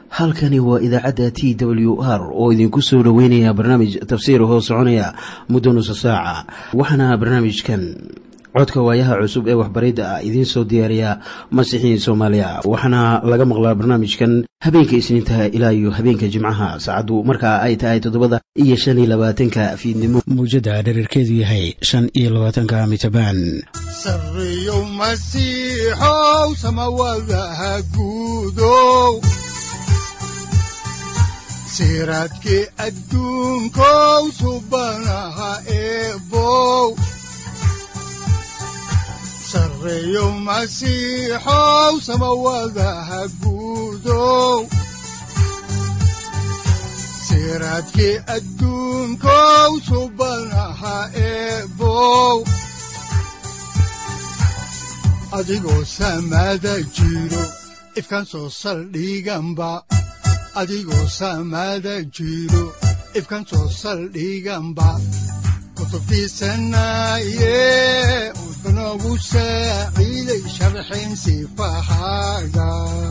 halkani waa idaacadda t w r oo idinku soo dhoweynaya barnaamij tafsiir hoo soconaya muddo nusa saaca waxaana barnaamijkan codka waayaha cusub ee waxbaridda ah idiin soo diyaariya masiixiin soomaaliya waxaana laga maqlaa barnaamijkan habeenka isniintaha ilaa iyo habeenka jimcaha saacaddu markaa ay tahay toddobada iyo shan iyo labaatanka fiidnimo muujadda dhererkeedu yahay shan iyo labaatanka mitrbaan sareyow masiixow samawadaha guudow siraadkii adduunkow subanaha eebow sareyow masiixow samawadaha guudow siraadkii adduunkow subanaha eebow adigoo samaada jiro ifkan soo saldhiganba adigoo samaada jiro ifkan soo saldhiganba kutubtiisanaye udanogu saaciiday sharxin sifahaaga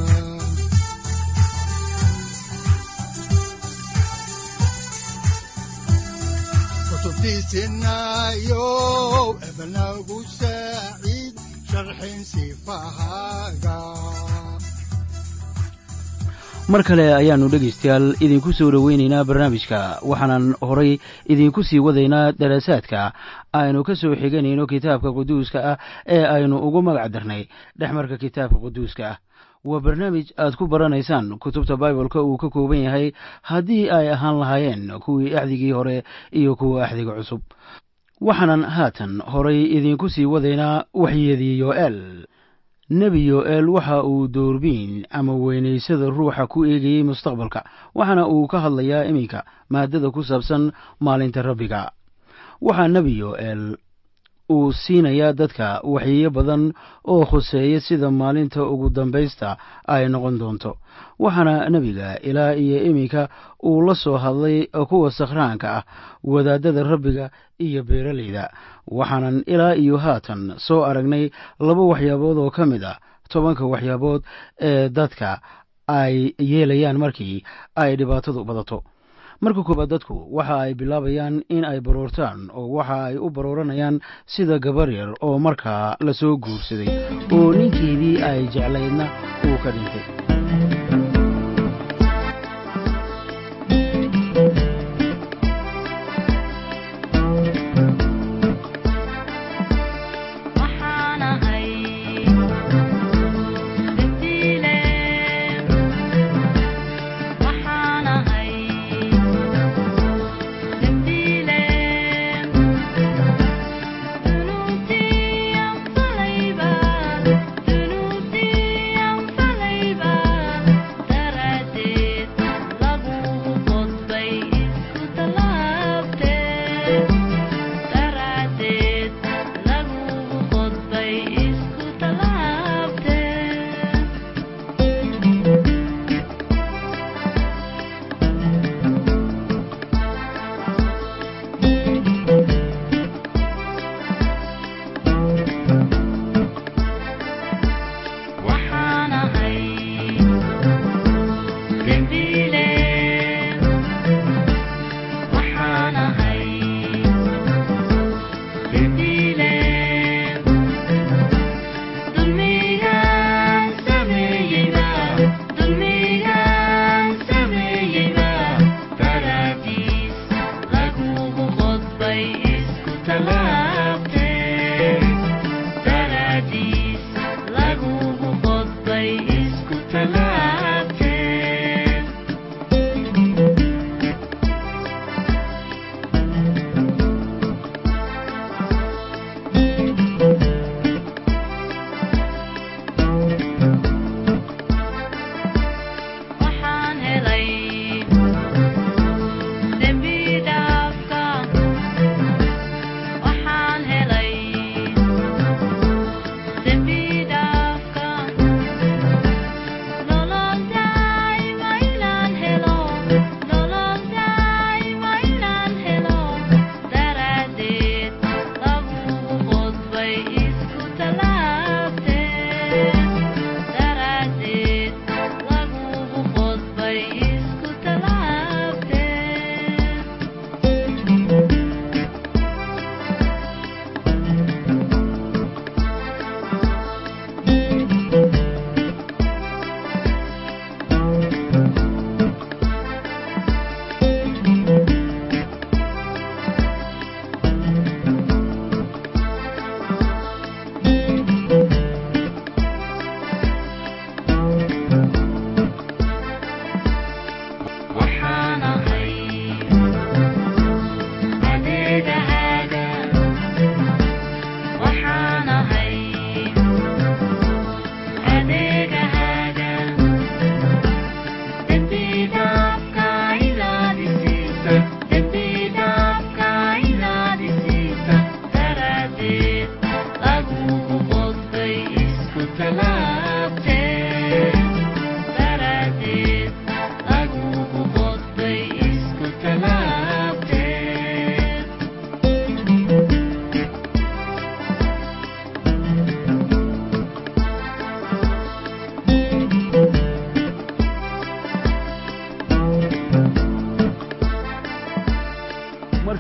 kutubtiisinayo ebanagu saaciid sharxin sifahaaga mar kale ayaannu dhegaystayaal idinku soo dhoweynaynaa barnaamijka waxaanan horay idinku sii wadaynaa daraasaadka aynu ka soo xiganayno kitaabka quduuska ah ee aynu ugu magac darnay dhexmarka kitaabka quduuska ah waa barnaamij aad ku baranaysaan kutubta baibolka uu ka kooban yahay haddii ay ahaan lahaayeen kuwii axdigii hore iyo kuwa axdiga cusub waxaanan haatan horay idinku sii wadaynaa waxyadii yoel nebi yo-el waxa uu doorbiin ama weynaysada ruuxa ku eegayey mustaqbalka waxaana uu ka hadlayaa iminka maadada ku saabsan maalinta rabbiga waxaa nebi yo-el uu siinayaa dadka waxyeeyo badan oo khuseeya sida maalinta ugu dambaysta ay noqon doonto waxaana nebiga ilaa iyo iminka uu la soo hadlay kuwa sakhraanka ah wadaadada rabbiga iyo beeralayda waxaanan ilaa iyo haatan soo aragnay laba waxyaabood oo ka mid ah tobanka waxyaabood ee dadka ay yeelayaan markii ay dhibaatadu badato marka koobaad dadku waxa ay bilaabayaan in ay baroortaan oo waxa ay u barooranayaan sida gabar yar oo markaa la soo guursaday oo ninkeedii ay jeclaydna uu ka dhintay Thank you.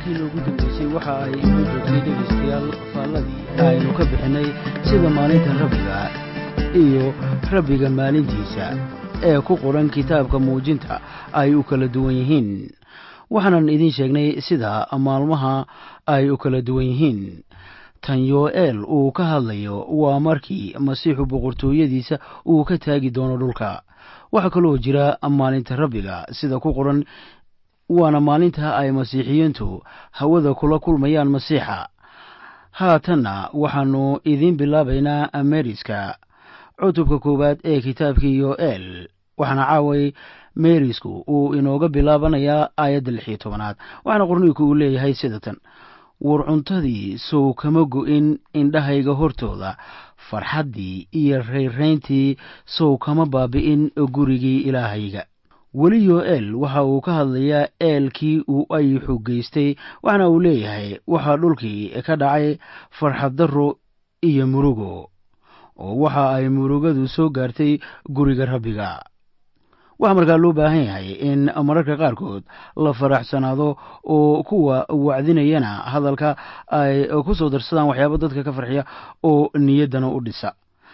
markii loogu dambeysay waxa ay inoo joogtay dhegaystayaal faalladii aynu ka bixinay sida maalinta rabbiga iyo rabbiga maalintiisa ee ku qoran kitaabka muujinta ay u kala duwan yihiin waxaanan idiin sheegnay sida maalmaha ay u kala duwan yihiin tan yo-eel uu ka hadlayo waa markii masiixu boqortooyadiisa uu ka taagi doono dhulka waxaa kaloo jira maalinta rabbiga sida ku qoran waana maalinta ay masiixiyiintu hawada kula kulmayaan masiixa haatanna waxaannu idiin bilaabaynaa ameriska cutubka koowaad ee kitaabkii yo-eel waxaana caaway merisku uu inooga bilaabanayaa aayadda lix iyo tobanaad waxaana qorniinku uu leeyahay sida tan war cuntadii sow kama go-in indhahayga hortooda farxaddii iyo rayrayntii sow kama baabi'in gurigii ilaahayga weli yo-eel waxa uu ka hadlayaa eelkii uu ayixu geystay waxaana uu leeyahay waxaa dhulkii ka dhacay farxaddarro iyo murugo oo waxa ay murugadu soo gaartay guriga rabbiga waxaa markaa loo baahan yahay in mararka qaarkood la faraxsanaado oo kuwa wacdinayana hadalka ay ku soo darsadaan waxyaaba dadka ka farxiya oo niyaddana u dhisa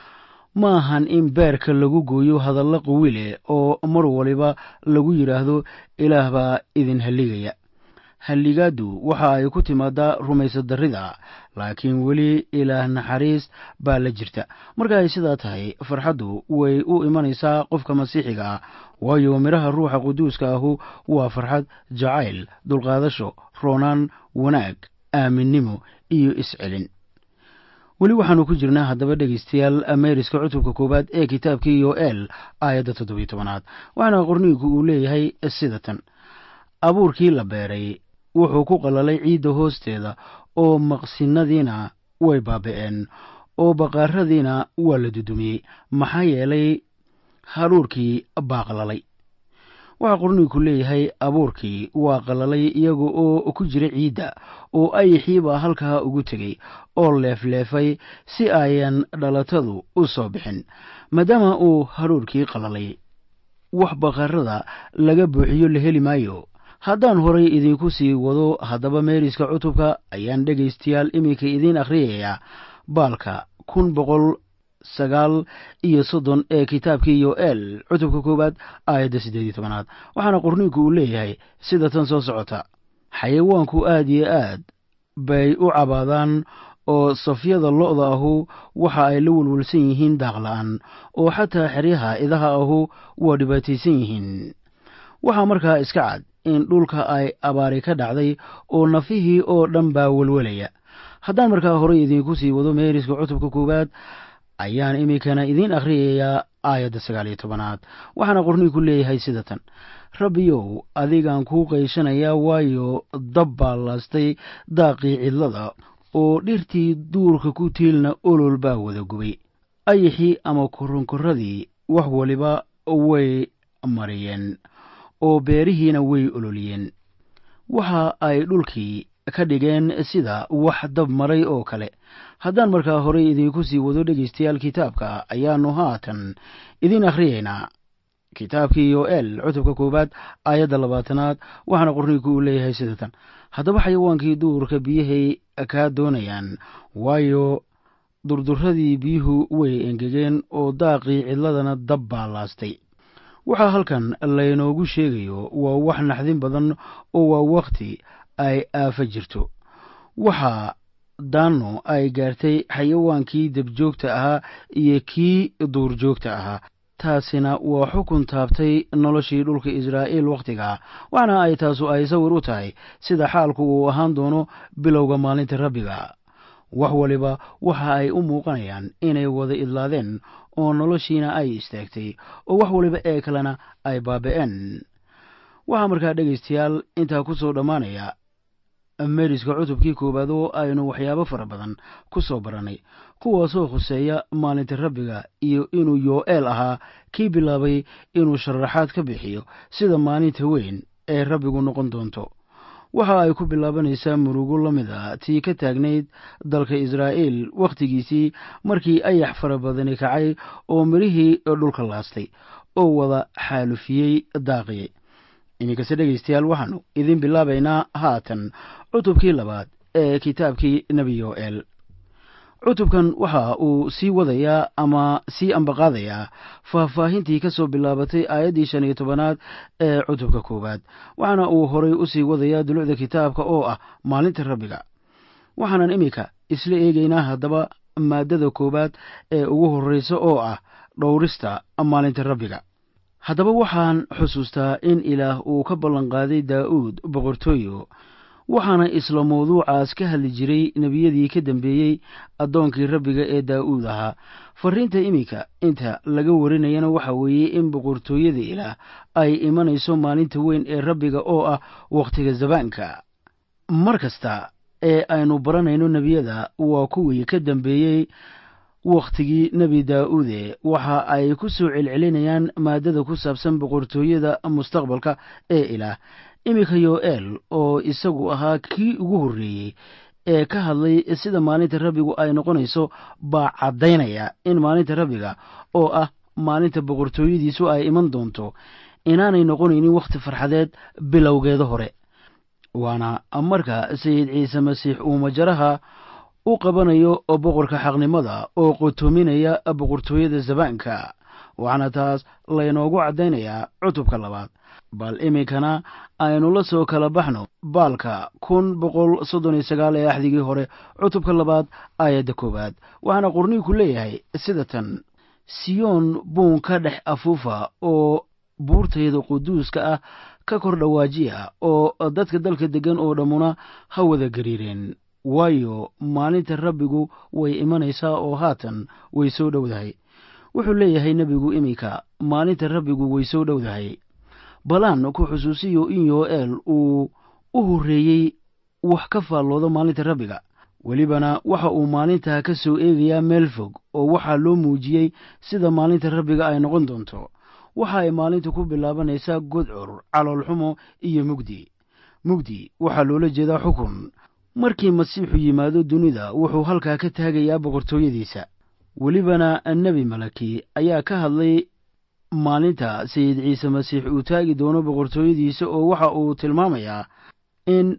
ma ahan in beerka lagu gooyo hadalla qawile oo mar waliba lagu yidhaahdo ilaah baa idin halligaya halligaaddu waxa ay ku timaadaa rumaysa darrida laakiin weli ilaah naxariis baa la jirta marka ay sidaa tahay farxaddu way u imanaysaa qofka masiixiga ah waayo midhaha ruuxa quduuska ahu waa farxad jacayl dulqaadasho roonaan wanaag aaminnimo iyo iscelin weli waxaannu ku jirnaa haddaba dhegaystayaal ameriska cutubka koowaad ee kitaabkii yo-eel aayadda toddobiyo tobanaad waxaana qorniinku uu leeyahay sida tan abuurkii la beeray wuxuu ku qalalay ciidda hoosteeda oo maqsinadiina way baabi'een oo baqaaradiina waa la dudumiyey maxaa yeelay hadhuurkii baa qalalay waxaa qorniinku leeyahay abuurkii waa qalalay iyaga oo ku jira ciidda oo ayaxiibaa halkaa ugu tegey oo leefleefay si ayan dhalatadu u soo bixin maadaama uu hadhuurkii qalalay wax baqarada laga buuxiyo la heli maayo haddaan horay idinku sii wado haddaba meeriska cutubka ayaan dhegaystayaal iminka idiin akhriyayaa baalka kun boqol sagaal iyo soddon ee kitaabkii yo-eel cutubka koowaad aayadda siddeed iyo tobanaad waxaana qorniinku uu leeyahay sida tan soo socota xayawaanku aad iyo aad bay u cabaadaan oo safyada lo'da ahu waxa ay la welwelsan yihiin daaqla'aan oo xataa xeryaha idaha ahu waa dhibaataysan yihiin waxaa markaa iska cad in dhulka ay abaari ka dhacday oo nafihii oo dhan baa welwelaya haddaan markaa horey idiinku sii wado meeriska cutubka koowaad ayaan iminkana idiin akhriyayaa aayadda sagaal iyo tobanaad waxaana qorniinku leeyahay sida tan rabbiyow adigaan kuu qayshanayaa waayo dab baa laastay daaqii cidlada oo dhirtii duurka ku tiilna olol baa wada gubay ayaxii ama koronkoradii wax waliba way mariyeen oo beerihiina way ololiyeen waxa ay dhulkii ka dhigeen sida wax dab maray oo kale haddaan markaa horey idiinku sii wado dhegaystayaal kitaabka ayaannu haatan idiin akhriyaynaa kitaabkii yo-eel cutubka koowaad aayadda labaatanaad waxaana qorniinku uu leeyahay sida tan haddaba xayawaankii duurka biyahay kaa doonayaan waayo durduradii biyuhu way engegeen oo daaqii cidladana dab baa laastay waxaa halkan laynoogu sheegayo waa wax naxdin badan oo waa wakhti ay aafa jirto waxaa daanno ay gaartay xayawaankii dabjoogta ahaa iyo kii duurjoogta ahaa taasina waa xukun taabtay noloshii dhulka israa'iil wakhtigaa waxaana ay taasu ay sawir u tahay sida xaalku uu ahaan doono bilowga maalinta rabbiga wax waliba waxa ay u muuqanayaan inay wada idlaadeen oo noloshiina ay istaagtay oo wax waliba ee kalena ay baabi'een waxaa markaa dhegaystayaal intaa ku soo dhammaanaya meriska cutubkii koowaad oo aynu waxyaabo fara badan ku soo barannay kuwaasoo khuseeya maalinta rabbiga iyo inuu yo-eel ahaa kii bilaabay inuu sharaxaad ka bixiyo sida maalinta weyn ee rabbigu noqon doonto waxa ay ku bilaabanaysaa murugo la mid a tii ka taagnayd dalka israa'iil wakhtigiisii markii ayax fara badani kacay oo midhihii dhulka laastay oo wada xaalufiyey daaqiyey iminkase dhegaystayaal waxaannu idin bilaabaynaa haatan cutubkii labaad ee kitaabkii nebi yoel cutubkan waxa uu sii wadayaa ama sii ambaqaadayaa faahfaahintii ka soo bilaabatay aayaddii shan iyo tobanaad ee cutubka koowaad waxaana uu horay u sii wadayaa dulucda kitaabka oo ah maalinta rabbiga waxaanan iminka isla eegaynaa haddaba maaddada koowaad ee ugu horreysa oo ah dhowrista maalinta rabbiga haddaba waxaan xusuustaa in ilaah uu ka ballanqaaday daa'uud boqortooyo waxaana isla mawduucaas ka hadli jiray nebiyadii ka dambeeyey addoonkii rabbiga ee daa'uud ahaa farriinta iminka inta laga warinayana waxa weeye in boqortooyada ilaah ay imanayso maalinta weyn ee rabbiga oo ah wakhtiga zabaanka mar kasta ee aynu baranayno nebiyada waa kuwii ka dambeeyey wakhtigii nebi daa'uude waxa ay ku soo celcelinayaan maaddada ku saabsan boqortooyada mustaqbalka ee ilaah iminka yoel oo isagu ahaa kii ugu horreeyey ee ka hadlay sida maalinta rabbigu ay noqonayso baa caddaynaya in maalinta rabbiga oo ah maalinta boqortooyadiisu ay iman doonto inaanay noqonaynin wakhti farxadeed bilowgeeda hore waana marka sayid ciise masiix uu majaraha u qabanayo boqorka xaqnimada oo qotoominaya boqortooyada zabaanka waxaana taas laynoogu caddaynayaa cutubka labaad bal iminkana aynu la soo kala baxno baalka kun boqol soddon iyo sagaal ee axdigii hore cutubka labaad aayadda koowaad waxaana qorniinku leeyahay sida tan siyoon buun ka dhex afuufa oo buurtayda quduuska ah ka kor dhawaajiya oo dadka dalka deggan oo dhammuna ha wada gariireen waayo maalinta rabbigu way imanaysaa oo haatan way soo dhowdahay wuxuu leeyahay nebigu iminka maalinta rabbigu way soo dhowdahay balaan ku xusuusiyo in yoel uu u horreeyey wax ka faalloodo maalinta rabbiga welibana waxa uu maalintaa ka soo eegayaa meel fog oo waxaa loo muujiyey sida maalinta rabbiga ay noqon doonto waxa ay maalintu ku bilaabanaysaa godcur caloolxumo iyo mugdi mugdi waxaa loola jeedaa xukun markii masiixu yimaado dunida wuxuu halkaa ka taagayaa boqortooyadiisa welibana nebi malaki ayaa ka hadlay maalinta sayid ciise masiix uu taagi doono boqortooyadiisa oo waxa uu tilmaamayaa in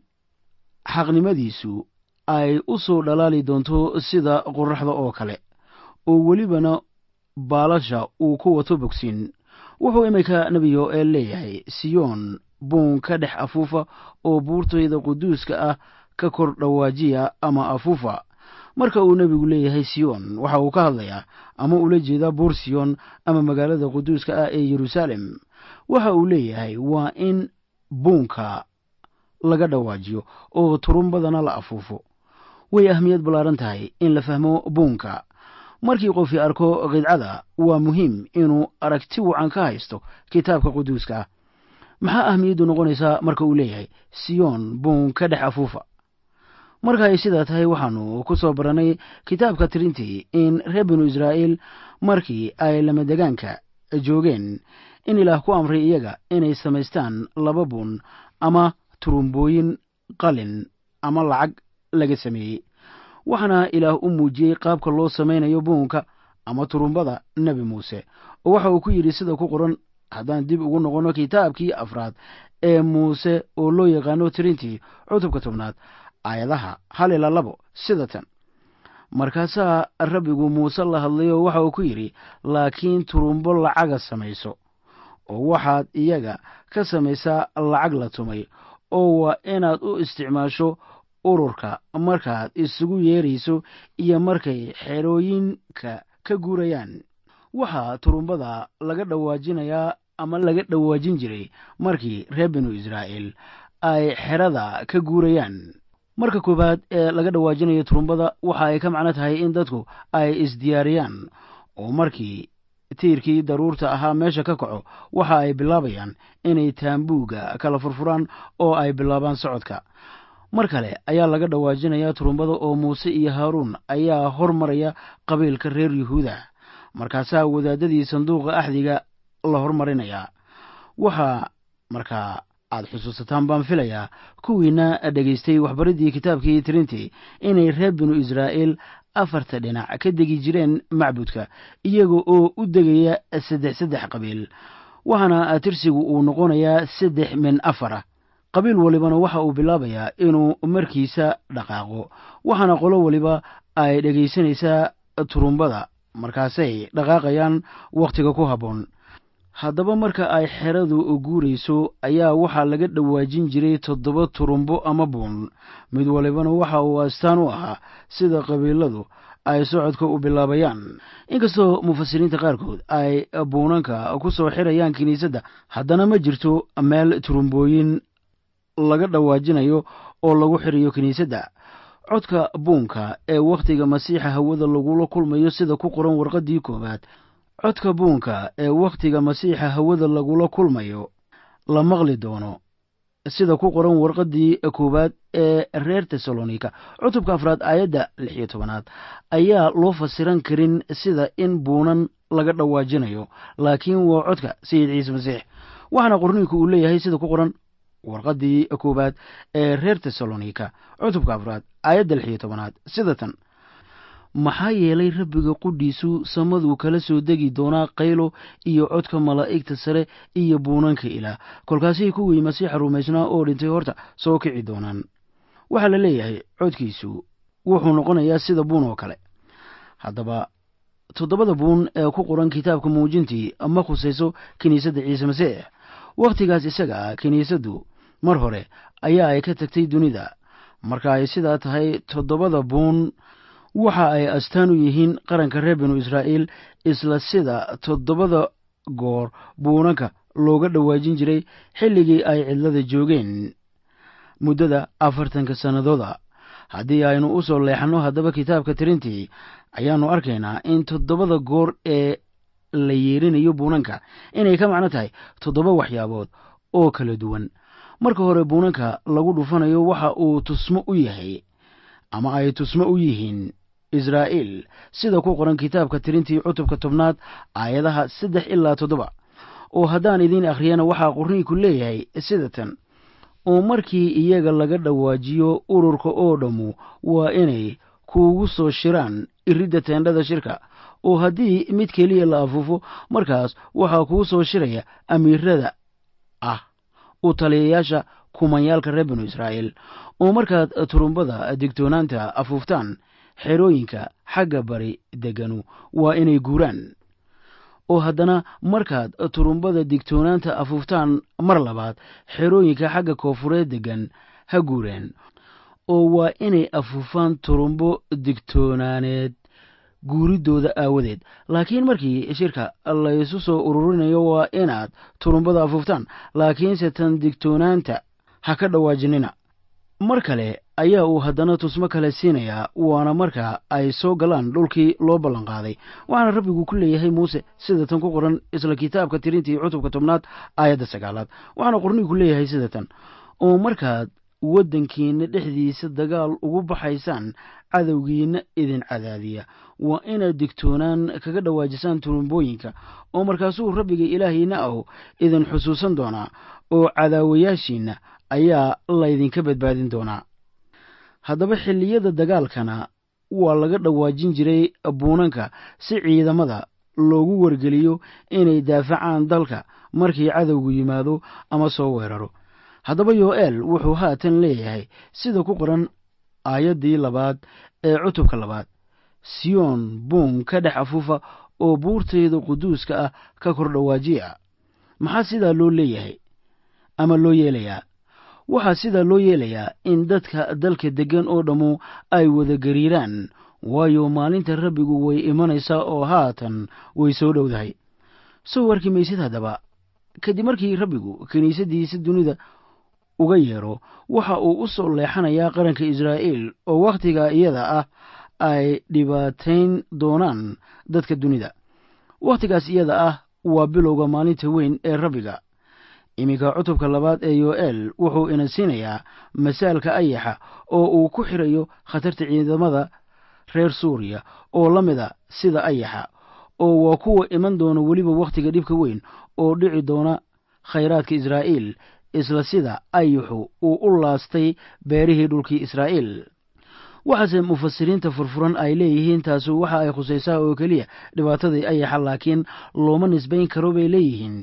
xaqnimadiisu ay u soo dhalaali doonto sida qorraxda oo kale oo welibana baalasha uu ku wato bogsin wuxuu iminka nebi yoel leeyahay siyoon buun ka dhex afuufa oo buurtayda quduuska ah ka kor dhawaajiya ama afuufa marka uu nebigu leeyahay siyoon waxa uu ka hadlayaa ama ula jeedaa buur siyoon ama magaalada quduuska ah ee yeruusaalem waxa uu leeyahay waa in buunka laga dhawaajiyo oo turumbadana la afuufo way ahmiyad ballaaran tahay in la fahmo buunka markii qofii arko qidcada waa muhiim inuu aragti wacan ka haysto kitaabka quduuska ah maxaa ahmiyaddu noqonaysaa marka uu leeyahay siyoon buun ka dhex afuufa marka ay sidaa tahay waxaanu ku soo barannay kitaabka tirintii in reer binu israa'iil markii ay lamadegaanka joogeen in ilaah ku amray iyaga inay samaystaan laba buun ama turumbooyin qalin ama lacag laga sameeyey waxaana ilaah u muujiyey qaabka loo samaynayo buunka ama turumbada nebi muuse oo waxa uu ku yidhi sida ku qoran haddaan dib ugu noqonno kitaabkii afraad ee muuse oo loo yaqaano tirintii cutubka tobnaad aayadaha hal ilaa labo sida tan markaasaa rabbigu muuse la hadlayoo waxa uu ku yidhi laakiin turumbo lacaga samayso oo waxaad iyaga ka samaysaa lacag la tumay oo waa inaad u isticmaasho ururka markaad isugu yeerayso iyo markay xerooyinka ka guurayaan waxaa turumbada laga dhawaajinayaa ama laga dhawaajin jiray markii reer binu israa'iil ay xerada ka guurayaan marka koowaad ee laga dhawaajinayo turumbada waxa ay ka macno tahay in dadku ay isdiyaariyaan oo markii tiirkii daruurta ahaa meesha ka kaco waxa ay bilaabayaan inay taambuugga kala furfuraan oo ay bilaabaan socodka mar kale ayaa laga dhawaajinayaa turumbada oo muuse iyo haaruun ayaa hormaraya qabiilka reer yuhuuda markaasaa wadaadadii sanduuqa axdiga la hormarinayaa waxaa markaa aad xusuusataan baan filayaa kuwiina dhegaystay waxbariddii kitaabkii tirintii inay reer binu israa'iil afarta dhinac ka degi jireen macbudka iyaga oo u degaya saddex saddex qabiil waxaana tirsigu uu noqonayaa saddex min afar ah qabiil walibana waxa uu bilaabayaa inuu markiisa dhaqaaqo waxaana qolo waliba ay dhegaysanaysaa turumbada markaasay dhaqaaqayaan wakhtiga ku habboon haddaba marka ay xeradu guurayso ayaa waxaa laga dhawaajin jiray toddoba turumbo ama buun mid walibana waxa uu astaan u ahaa sida qabiiladu ay socodka u bilaabayaan inkastoo mufasiriinta qaarkood ay buunanka ku soo xirayaan kiniisadda haddana ma jirto meel turumbooyin laga dhawaajinayo oo lagu xirayo kiniisadda codka buunka ee wakhtiga masiixa hawada lagula kulmayo sida ku qoran warqaddii koowaad codka buunka ee wakhtiga masiixa hawada lagula kulmayo la maqli doono sida ku qoran warqaddii koowaad ee reer tesalonika cutubka afraad aayadda lix iyo tobanaad ayaa loo fasiran karin sida in buunan laga dhawaajinayo laakiin waa codka sayid ciise masiix waxaana qorniinku uu leeyahay sida ku qoran warqaddii koowaad ee reer tesalonika cutubka afraad aayadda lix iyo tobanaad sida tan maxaa yeelay rabbiga qudhiisu samaduu kala soo degi doonaa qaylo iyo codka malaa'igta sare iyo buunanka ilaah kolkaasay kuwii masiixa rumaysnaa oo dhintay horta soo kici doonaan waxaa la leeyahay codkiisu wuxuu noqonayaa sida buun oo kale haddaba toddobada buun ee ku qoran kitaabka muujintii ma khusayso kiniisadda ciise masiix wakhtigaas isaga ah kiniisaddu mar hore ayaa ay ka tagtay dunida marka ay sidaa tahay toddobada buun waxa ay astaan u yihiin qaranka reer binu israa'iil isla sida toddobada goor buunanka looga dhawaajin jiray xilligii ay cidlada joogeen muddada afartanka sannadooda haddii aynu u soo leexanno haddaba kitaabka tirintii ayaannu arkaynaa in toddobada goor ee la yeerinayo buunanka inay ka macno tahay toddoba waxyaabood oo kala duwan marka hore buunanka lagu dhufanayo waxa uu tusmo u yahay ama ay tusmo u yihiin israa'iil sida ku qoran kitaabka tirintii cutubka tobnaad aayadaha saddex ilaa toddoba oo haddaan idiin akhriyana waxaa qorniinku leeyahay sida tan oo markii iyaga laga dhawaajiyo ururka oo dhammu waa inay kuugu soo shiraan iridda teendhada shirka oo haddii mid keliya la afuufo markaas waxaa kuu soo shiraya amiirada ah u taliyayaasha kumanyaalka reer binu israa'iil oo markaad turumbada digtoonaanta afuuftaan xerooyinka xagga bari deganu waa inay guuraan oo haddana markaad turumbada digtoonaanta afuuftaan mar labaad xerooyinka xagga koofureed degan ha guureen oo waa inay afuufaan turumbo digtoonaaneed guuriddooda aawadeed laakiin markii shirka laysu soo ururinayo waa inaad turumbada afuuftaan laakiinse tan digtoonaanta ha ka dhawaajinina mar kale ayaa uu haddana tusmo kale siinayaa waana marka ay soo galaan dhulkii loo ballanqaaday waxaana rabbigu ku leeyahay muuse sida tan ku qoran isla kitaabka tirintii cutubka tobnaad aayadda sagaalaad waxaana qornigu leeyahay sida tan oo markaad waddankiinna dhexdiisa dagaal ugu baxaysaan cadowgiinna idin cadaadiya waa inaad digtoonaan kaga dhawaajisaan turumbooyinka oo markaasuu rabbiga ilaahiinna ahu idin xusuusan doonaa oo cadaawayaashiinna ayaa laydinka badbaadin doonaa haddaba xilliyada dagaalkana waa laga dhawaajin jiray buunanka si ciidamada loogu wargeliyo inay daafacaan dalka markii cadowgu yimaado ama soo weeraro haddaba yo'eel wuxuu haatan leeyahay sida ku qoran aayaddii labaad ee cutubka labaad siyoon buun ka dhex afuufa oo buurtayda quduuska ah ka kor dhawaajiya maxaa sidaa loo leeyahay ama loo yeelayaa waxaa sidaa loo yeelayaa in dadka dalka deggan oo dhammu ay wada gariiraan waayo maalinta rabbigu way imanaysaa oo haatan way soo dhowdahay soo warki maysid haddaba kadib markii rabbigu kiniisaddiisa dunida uga yeero waxa uu u soo leexanayaa qaranka israa'iil oo wakhtiga iyada ah ay dhibaatayn doonaan dadka dunida wakhtigaas iyada ah waa bilowga maalinta weyn ee rabbiga iminka cutubka labaad ee yo'eel wuxuu ina siinayaa masaalka ayaxa oo uu ku xirayo khatarta ciidamada reer suuriya oo la mida sida ayaxa oo waa kuwa iman doona weliba wakhtiga dhibka weyn oo dhici doona khayraadka israa'iil isla sida ayaxu uu u laastay beerihii dhulkii israa'iil waxaase mufasiriinta furfuran ay leeyihiin taasu waxa ay khusaysaa oo keliya dhibaatadii ayaxa laakiin looma nisbayn karo bay leeyihiin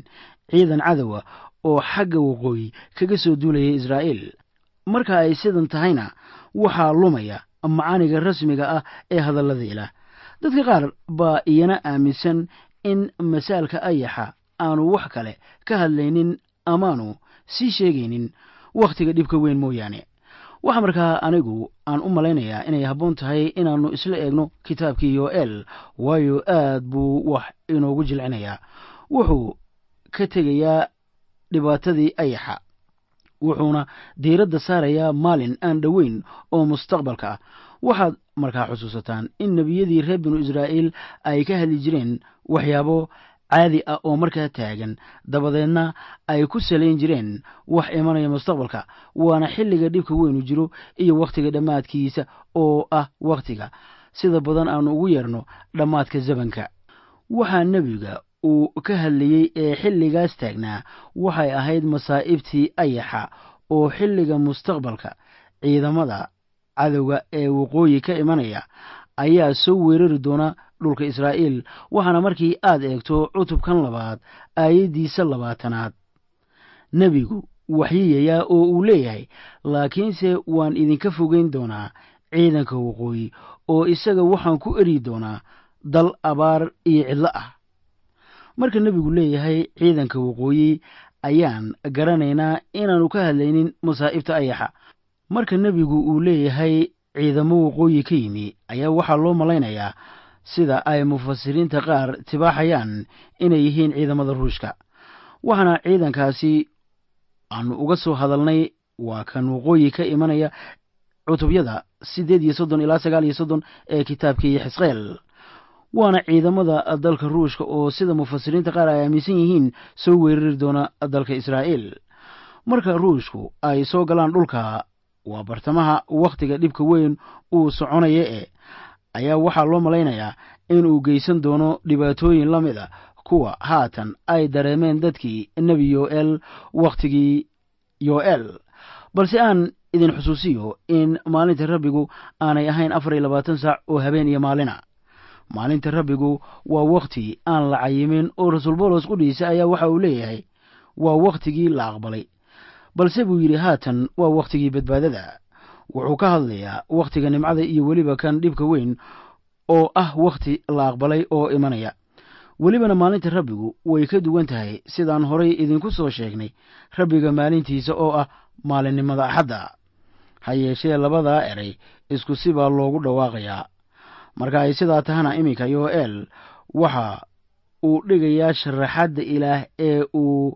ciidan cadowa oo xagga waqooyi kaga soo duulaya israa'iil marka ay sidan tahayna waxaa lumaya macaaniga rasmiga ah ee hadallada ilaah dadka qaar baa iyana aaminsan in masaalka ayaxa aanu wax kale ka hadlaynin amaanu sii sheegaynin wakhtiga dhibka weyn mooyaane waxaa markaa anigu aan u malaynayaa inay habboon tahay inaannu isla eegno kitaabkii yoel waayo aad buu wax inoogu jilcinayaa wuxuu ka tegayaa dhibaatadii ayaxa wuxuuna diiradda saarayaa maalin aan dhoweyn oo mustaqbalka ah waxaad markaa xusuusataan in nebiyadii reer binu israa'iil ay ka hadli jireen waxyaabo caadi ah oo markaa taagan dabadeedna ay ku salayn jireen wax imanaya mustaqbalka waana xilliga dhibka weynu jiro iyo wakhtiga dhammaadkiisa oo ah wakhtiga sida badan aanu ugu yeerno dhammaadka zamanka waxaa nebiga uu ka hadlayey ee xilligaas taagnaa waxay ahayd masaa'ibtii ayaxa oo xilliga mustaqbalka ciidamada cadowga ee waqooyi ka imanaya ayaa soo weerari doona dhulka israa'iil waxaana markii aad eegto cutubkan labaad aayaddiisa labaatanaad nebigu waxyiyayaa oo uu leeyahay laakiinse waan idinka fogeyn doonaa ciidanka waqooyi oo isaga waxaan ku eri doonaa dal abaar iyo cidlo ah marka nebigu leeyahay ciidanka waqooyi ayaan garanaynaa inaannu ka hadlaynin masaa'ibta ayaxa marka nebigu uu leeyahay ciidamo waqooyi ka yimi ayaa waxaa loo malaynayaa sida ay mufasiriinta qaar tibaaxayaan inay yihiin ciidamada ruushka waxaana ciidankaasi aanu uga soo hadalnay waa kan waqooyi ka imanaya cutubyada siddeed iyo soddon ilaa sagaal iyo soddon ee kitaabkii xisqeel waana ciidamada dalka ruushka oo sida mufasiriinta qaar ay aaminsan yihiin soo weerari doona dalka israa'iil marka ruushku ay soo galaan dhulka waa bartamaha wakhtiga dhibka weyn uu soconaya e ayaa waxaa loo malaynayaa inuu geysan doono dhibaatooyin la mid a kuwa haatan ay dareemeen dadkii nebi yoel wakhtigii yoel balse aan idin xusuusiyo in maalinta rabbigu aanay ahayn afar iyo labaatan saac oo habeen iyo maalina maalinta rabbigu waa wakhti aan la cayimin oo rasuul boolos qudhiisa ayaa waxa uu leeyahay waa wakhtigii la aqbalay balse buu yidhi haatan waa wakhtigii badbaadada wuxuu ka hadlayaa wakhtiga nimcada iyo weliba kan dhibka weyn oo ah wakhti la aqbalay oo imanaya welibana maalinta rabbigu way ka duwan tahay sidaan horay idinku soo sheegnay rabbiga maalintiisa oo ah maalinimada axadda ha yeeshee labadaa eray isku si baa loogu dhawaaqayaa marka ay sidaa tahana iminka yoel waxa uu dhigayaa sharaxadda ilaah ee uu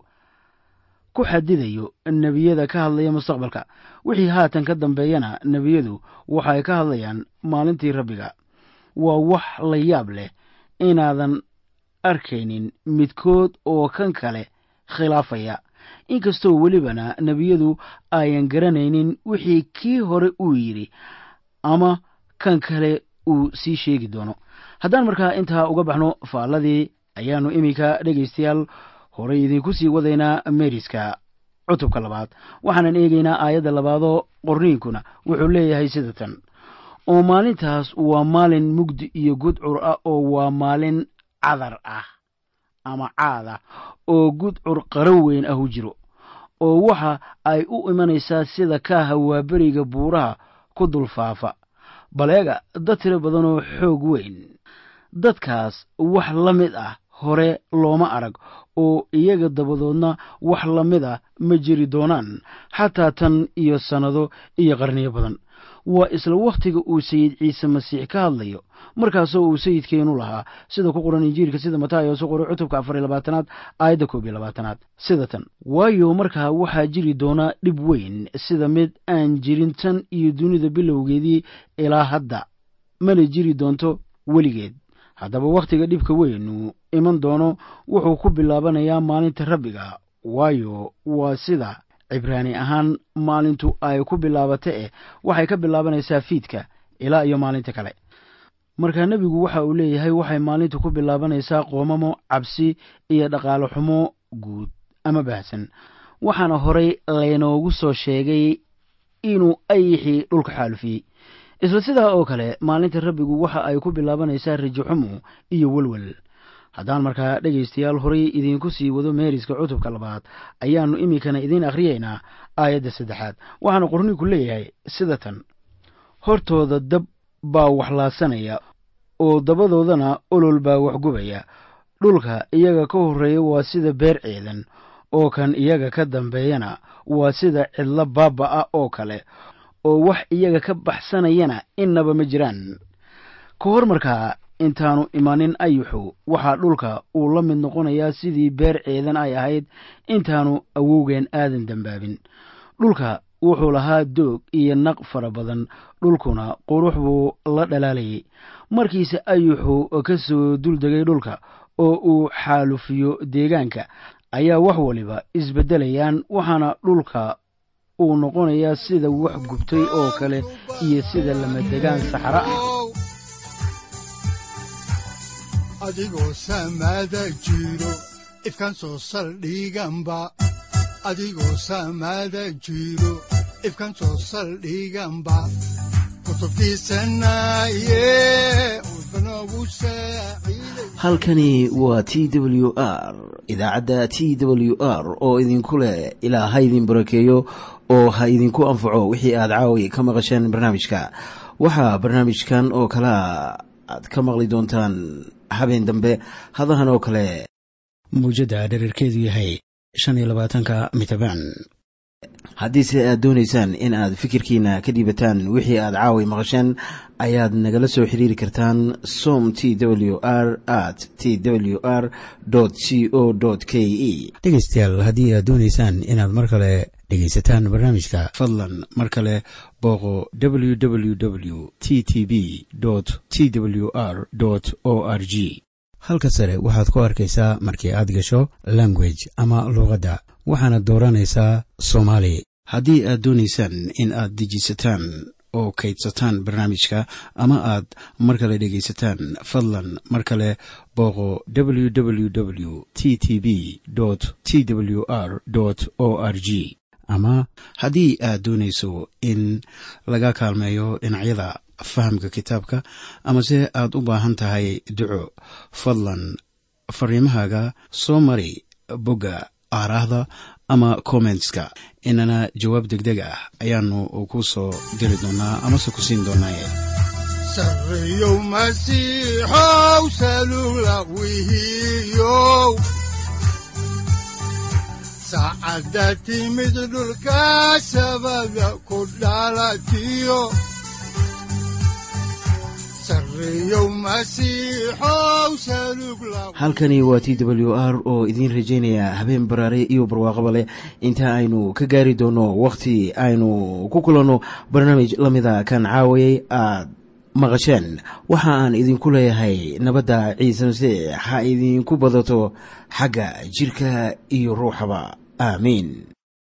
ku xadidayo nebiyada ka hadlaya mustaqbalka wixii haatan ka dambeeyana nebiyadu waxay ka hadlayaan maalintii rabbiga waa wax la yaab leh inaadan arkaynin midkood oo kan kale khilaafaya inkastoo welibana nebiyadu ayan garanaynin wixii kii hore uu yidhi ama kan kale uu sii sheegi doono haddaan markaa intaa uga baxno faalladii ayaannu iminka dhegaystayaal horay idinku sii wadaynaa meeriska cutubka labaad waxaanan eegaynaa aayadda labaadoo qorniinkuna wuxuu leeyahay sida tan oo maalintaas waa maalin mugdi iyo gudcur ah oo waa maalin cadar ah ama caad ah oo gudcur qaro weyn ahu jiro oo waxa ay u imanaysaa sida kaaha waaberiga buuraha ku dulfaafa baleega dad tiro badan oo xoog weyn dadkaas wax la mid ah hore looma arag oo iyaga dabadoodna wax la mid ah ma jiri doonaan xataa tan iyo sannado iyo qarniyo badan waa isla wakhtiga uu sayid ciise masiix ka hadlayo markaasoo uu sayidkeenu lahaa sida ku qoran injiilka sida mataayo su qoray cutubka afar iyo labaatanaad aayadda koob iyo labaatanaad sida tan waayo markaa waxaa jiri doonaa dhib weyn sida mid aan jirin tan iyo dunida bilowgeedii ilaa hadda mana jiri doonto weligeed haddaba wakhtiga dhibka weynu iman doono wuxuu ku bilaabanayaa maalinta rabbiga waayo waa sida cibraani ahaan maalintu ay ku bilaabata eh waxay ka bilaabanaysaa fiidka ilaa iyo maalinta kale markaa nebigu waxa uu leeyahay waxay maalintu ku bilaabanaysaa qoomamo cabsi iyo dhaqaale xumo guud ama baahsan waxaana horay laynoogu soo sheegay inuu ayixii dhulka xaalufiyey isla sidaa oo kale maalinta rabbigu waxa ay ku bilaabanaysaa rajo xumo iyo welwel haddaan markaa dhegaystayaal horay idiinku sii wado meeriska cutubka labaad ayaannu iminkana idiin akhriyaynaa aayadda saddexaad waxaana qorniinku leeyahay sida tan hortooda dab baa waxlaasanaya oo dabadoodana olol baa waxgubaya dhulka iyaga ka horreeya waa sida beer ceedan oo kan iyaga ka dambeeyana waa sida cidlo baaba ah oo kale oo wax iyaga ka baxsanayana innaba ma jiraan ka hor markaa intaanu imanin ayuxu waxaa dhulka uu la mid noqonayaa sidii beer ceedan ay ahayd intaanu awowgeen aadan dembaabin dhulka wuxuu lahaa doog iyo naq fara badan dhulkuna qurux buu la dhalaalayay markiise ayuxu ka soo duldegay dhulka oo uu xaalufiyo deegaanka ayaa wax waliba isbeddelayaan waxaana dhulka uu noqonayaa sida wax gubtay oo kale iyo sida lamadegaan saxaro ah adigoo samaada jiro ifkan soo saldhiganba adigoo samaada jiro ifkan soo saldhiganba halkani waa t w r idaacadda t w r oo idinku leh ilaa ha idin barakeeyo oo ha idinku anfaco wixii aad caawi ka maqasheen barnaamijka waxaa barnaamijkan oo kalaa aad ka maqli doontaan habeen dambe hadahan oo kale mawjadda dherarkeedu yahay shan iyo labaatanka mitrbaan haddiise aad doonaysaan in aad fikirkiina ka dhiibataan wixii aad caawi maqasheen ayaad nagala soo xiriiri kartaan som t w r at t w r c o k e dhegaystayaal haddii aad doonaysaan inaad mar kale dhegaysataan barnaamijka fadlan mar kale booqo w w w t t b t w r o r g halka sare waxaad ku arkaysaa markii aad gasho language ama luuqadda waxaana dooranaysaa soomaali haddii aad doonaysaan in aad dejisataan oo kaydsataan barnaamijka ama aad mar kale dhegaysataan fadlan mar kale booqo w w w t t b t w r o r g ama haddii aad doonayso in laga kaalmeeyo dhinacyada fahamka kitaabka amase aad u baahan tahay duco fadlan fariimahaaga soo mari bogga aaraahda ama kommentska inana jawaab degdeg ah ayaanu ku soo diri doonaa amase ku siin doonaaye sareyow masiixow salula wihiyow saacadda timid dhulka sabada ku dhalatiyo halkani waa t w r oo idiin rajaynaya habeen baraare iyo barwaaqaba leh inta aynu ka gaari doono wakhti aynu ku kulanno barnaamij la mida kan caawayay aad maqasheen waxa aan idinku leeyahay nabadda ciise masiix ha idinku badato xagga jidhka iyo ruuxaba aamiin